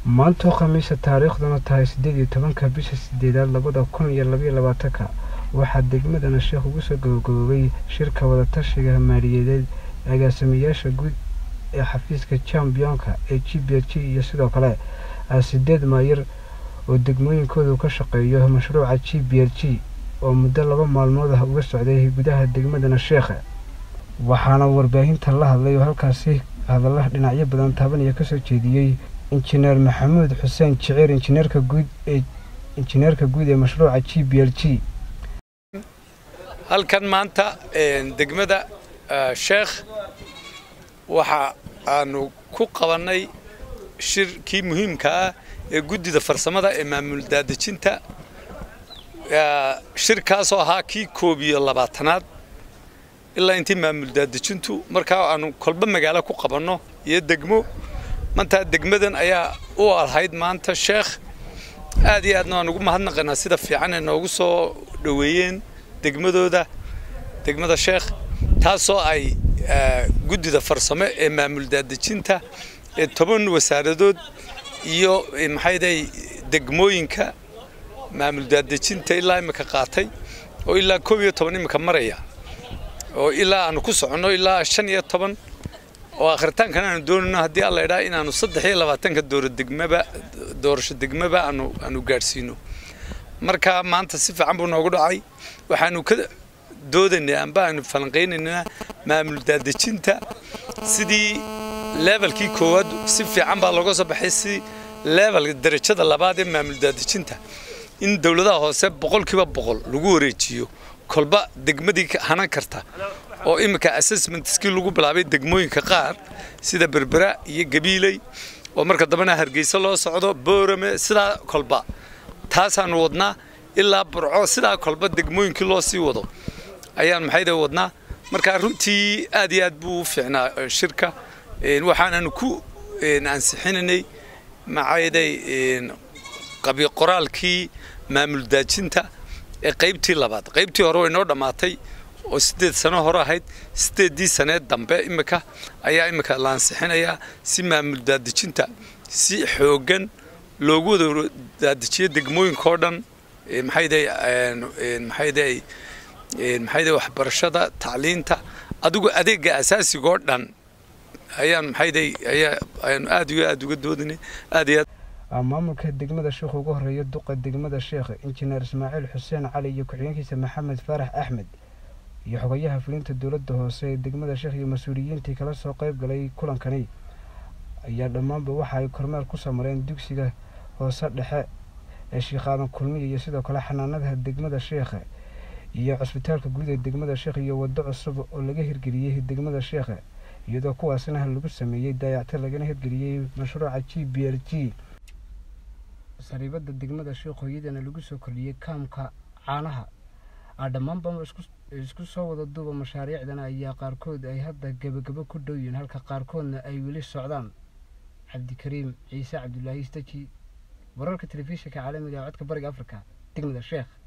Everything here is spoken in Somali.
maantoo khamiisa taariikhduna tahay siddeed iyo tobanka bisha sideedaad labada kun iyo labaiyo labaatanka waxaa degmadana sheekh ugu soo gabagaboobay shirka wadatashiga maaliyadeed agaasimayaasha guud ee xafiiska championka ee g b g iyo sidoo kale sideed maayir oo degmooyinkoodu ka shaqeeyo mashruuca g b l g oo muddo laba maalmood ah uga socday gudaha degmadana sheekha waxaana warbaahinta la hadlay oo halkaasi hadalla dhinacyo badan taabanaya kasoo jeediyey injineer maxamuud xuseen jiciir injineerka guud ee injineerka guud ee mashruuca g b l g halkan maanta degmada sheekh waxa aanu ku qabannay shirkii muhiimka ah ee guddida farsamada ee maamul daadejinta shirkaasoo ahaa kii koob iyo labaatanaad ilaa intii maamul daadejintu markaa aanu kolba magaalo ku qabanno iyo degmo maanta degmadan ayaa u ahayd maanta sheekh aad iyo aadna waan ugu mahadnaqanaa sida fiican ay noogu soo dhoweeyeen degmadooda degmada sheekh taasoo ay guddida farsamo ee maamul daadejinta ee toban wasaaradood iyo maxayday degmooyinka maamul daadejinta ilaa imika qaatay oo ilaa koob iyo toban imika maraya oo ilaa aanu ku soconno ilaa shan iyo toban oo akhritaankan aanu doonayno haddii alla idhaa inaanu saddex iyo labaatanka dooro degmaba doorasho degmaba aanu aanu gaadhsiino marka maanta si fiican buu noogu dhacay waxaanu ka doodaynaa amba aanu falanqaynaynaa maamul daadejinta sidii levelkii koowaad si fiican baa looga soo baxay si level darajada labaad ee maamul daadejinta in dowladaha hoose boqolkiiba boqol lagu wareejiyo kolba degmadii hanan karta oo iminka assessmentskii lagu bilaabay degmooyinka qaar sida berbera iyo gabiiley oo marka dambena hargeysa loo socdo boorame sidaa kolba taasaanu wadnaa ilaa burco sidaa kolba degmooyinkii loo sii wado ayaan maxayda wadnaa marka runtii aad iyo aad buu u fiicnaa shirka waxaananu ku ansixinanay maxayday qabi qoraalkii maamul daajinta ee qaybtii labaad qaybtii hore way noo dhammaatay oo siddeed sano hore ahayd siddeeddii saneed dambe imika ayaa imika la ansixinayaa si maamul daadejinta si xooggan loogu wada daadajiyo degmooyinkao dhan maxayday maxayday maxayday waxbarashada tacliinta adigu adeegga asaasigoo dhan ayaan maxayday ayaa ayaanu aad iyo aad uga doodinay aad iyo aad maamulka degmada sheekh ugu horeeya duqa degmada sheekh injineer ismaaciil xuseen cali iyo ku-xigeenkiisa maxamed faarax axmed iyo xogayaha fulinta dowladda hoose ee degmada sheekh iyo mas-uuliyiintii kala soo qayb galay kulankani ayaa dhammaanba waxa ay kormeer ku samareen dugsiga hoose dhexe ee shiikhaadan kulmiya iyo sidoo kale xanaanadaha degmada sheekhe iyo cusbitaalka guud ee degmada sheekh iyo waddo cusub oo laga hirgeliyey degmada sheekhe iyadoo kuwaasna lagu sameeyey daayactir lagana hirgeliyey mashruuca g b l g sariibada degmada sheekh hooyadana lagu soo kordhiyey kaamka caanaha dhammaanba isku soo wada duuba mashaariicdana ayaa qaarkood ay hadda gebagabo ku dhow yihiin halka qaarkoodna ay weli socdaan cabdikariim ciise cabdulaahi staji wararka telefishinka caalamiga ee codka bariga afrika degmada sheekh